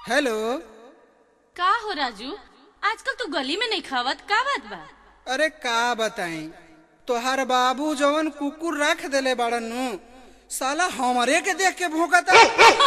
hello का हो राजू आजकल तू गली में नहीं खावत का बात बा अरे का बताई तोहार बाबू जवन कुकुर रख देले बाड़न नु साला हमरे के देख के भौंकता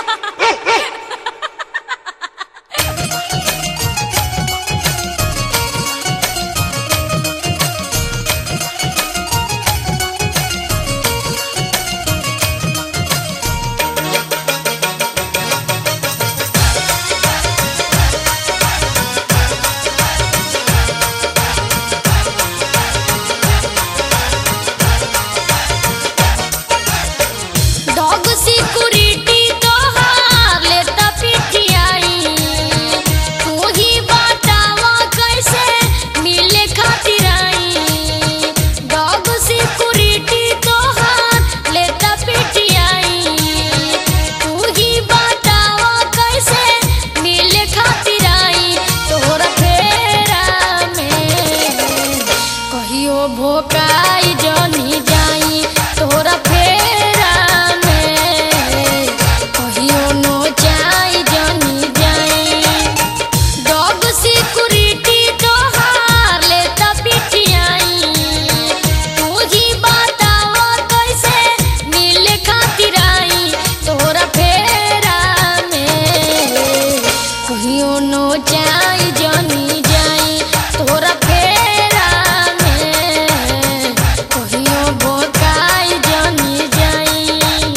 डॉग सिक्योरिटी तोहार लेता पिटियाई तू ही बतावा कैसे मिले खातिर आई डॉग सिक्योरिटी तोहार लेता पिटियाई तू ही बतावा कैसे मिले खातिर आई तोहरा फेरा में कहियो भोकाई जनी जाई तोरा फेरा में कहियो नो जाई जनी जाई डॉग सिक्योरिटी तोहार लेता पिटियाई तू ही बतावा कैसे मिले खातिर आई तोरा फेरा में कहियो नो जाई जनी जाई तोरा फेरा में कहियो भोकाई जनी जाई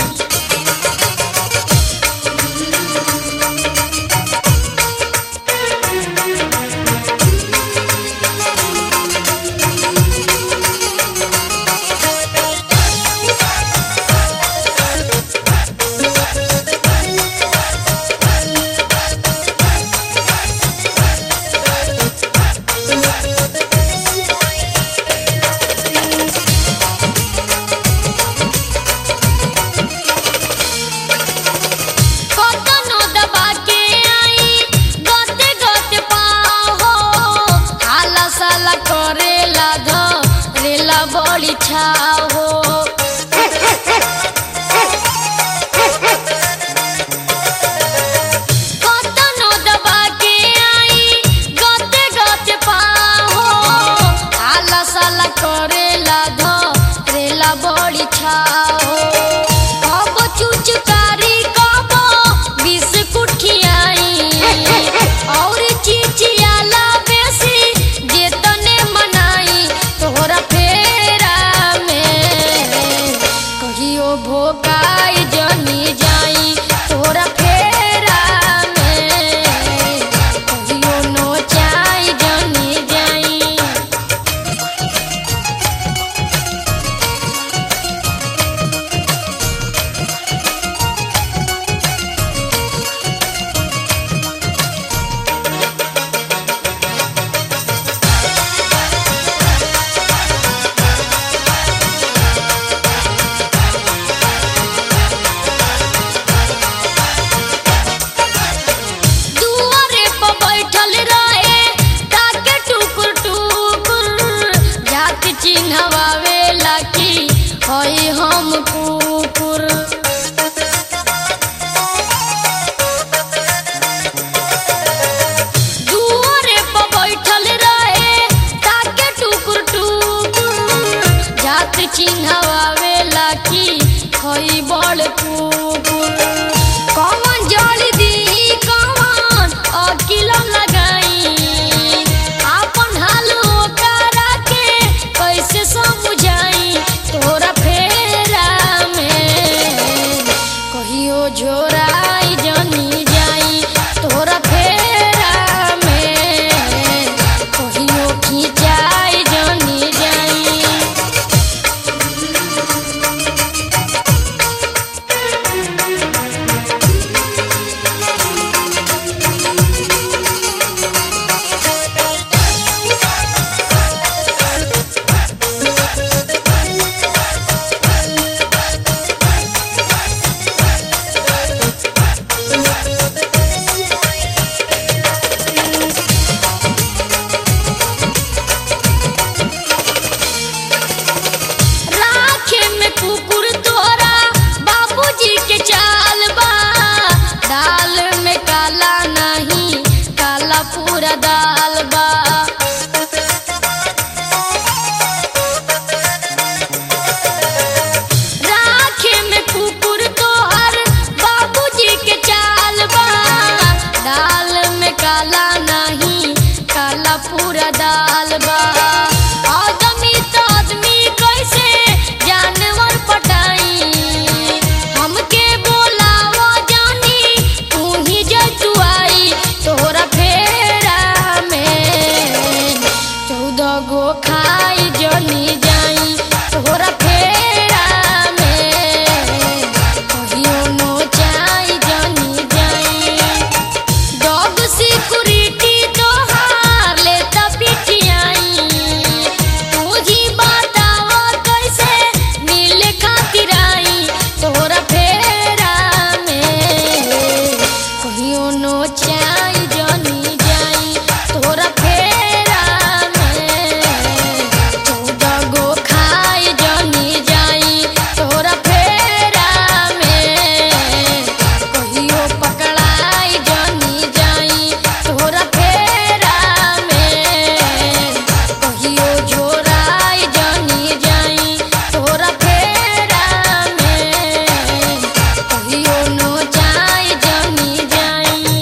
कतनो दबा के आई गते गते पाहो हाला साला करेला धरेला बड़ी छाहो कतनो दबा के आई गते गते पाहो हाला साला करेला धरेला बड़ी छाहो कब चुचकारी कब बिस्कुट खियाई और चिचियाला बेसी जेतने मनाई तोहरा फेरा में कहियो भोकाई जनी जाई तोहरा फेरा में कहियो नोचाई जनी जाई दुआरे पर बैठल रहे ताके टुकुर टुकुर जाति चिन्हवावे लाकी हई हम कुकुर दुआरे पर बैठल रहे ताके टुकुर टुकुर जाति चिन्हवावे लाकी हई बड़ कुकुर कौन जल दी कौन अकिल लगाई आपन हाल ओकरा के कैसे समझाई तोरा फेरा में कहियो झोराई जनी जाई तोरा फेरा में कहियो खिंचाई जनी जाई फेरा में कहियो नो चाई जानी जाई डॉग सिक्योरिटी तोहार ले पिटियाई तुझी बताओ कैसे मिले खातिर आई तोरा फेरा में कहियो नो चाई जानी जाई तोरा फेरा में चौदह गो खाई जानी जाई तोरा फेरा में कहियो पकड़ाई जानी जाई तोरा फेरा में कहियो झोराई जानी जाई तोरा फेरा में कहियो नोचाई जानी जाई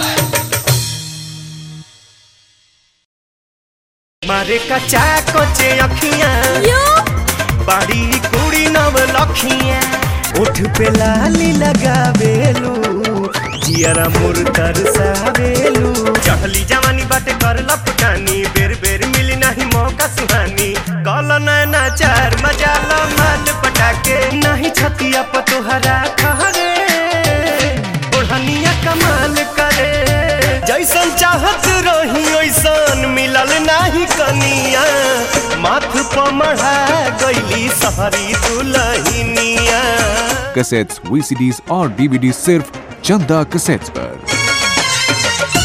मारे कचा कोचे अखियां बाड़ी कुड़ी नव लखियां उठ पे लाली लगावेलू जियरा मुर तरसावेलू चढ़ली जवानी बाटे कर लपकानी बेर बेर मिली नहीं मौका सुहानी कल नैना चार मजा लो माल पटाके नहीं छतिया प तोहरा खहरे ओढ़निया कमाल करे जैसन चाहत रही ओइसन मिलल नाही कनिया माथ प मढ़ा गईली सहरी दुलहिनिया कैसेट्स वीसीडीज और डीवीडी सिर्फ चंदा कैसेट्स पर